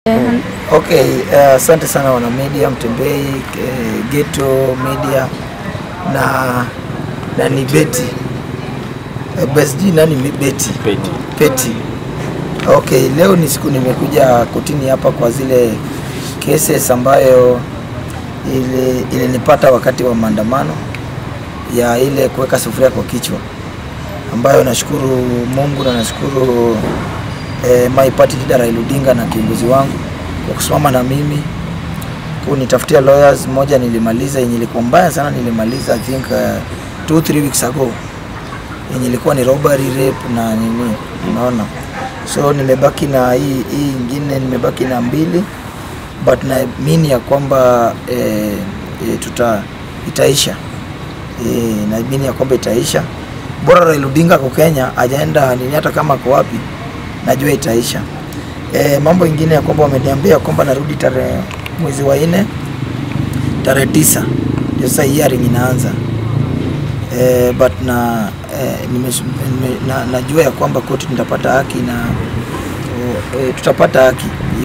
Okay, eh, asante sana wana media Mtembei, eh, Geto Media na na ni Beti eh, best nani ni Beti Peti. Peti. Okay, leo ni siku nimekuja kotini hapa kwa zile cases ambayo ile ilinipata wakati wa maandamano ya ile kuweka sufuria kwa kichwa, ambayo nashukuru Mungu na nashukuru eh, my party leader Raila Odinga na kiongozi wangu kwa kusimama na mimi kunitafutia lawyers. Moja nilimaliza yenye ilikuwa mbaya sana, nilimaliza I think uh, two three weeks ago yenye ilikuwa ni robbery rape na nini, unaona. So nimebaki na hii hii ingine, nimebaki na mbili but naamini ya kwamba eh, eh, tuta itaisha eh, naamini ya kwamba itaisha. Bora Raila Odinga kwa Kenya ajaenda nini, hata kama ako wapi, najua itaisha. E, mambo ingine ya kwamba wameniambia kwamba narudi tarehe mwezi wa nne tarehe tisa ndio sasa hearing inaanza e, but na, e, nime, nime, na najua ya kwamba koti nitapata haki na e, tutapata haki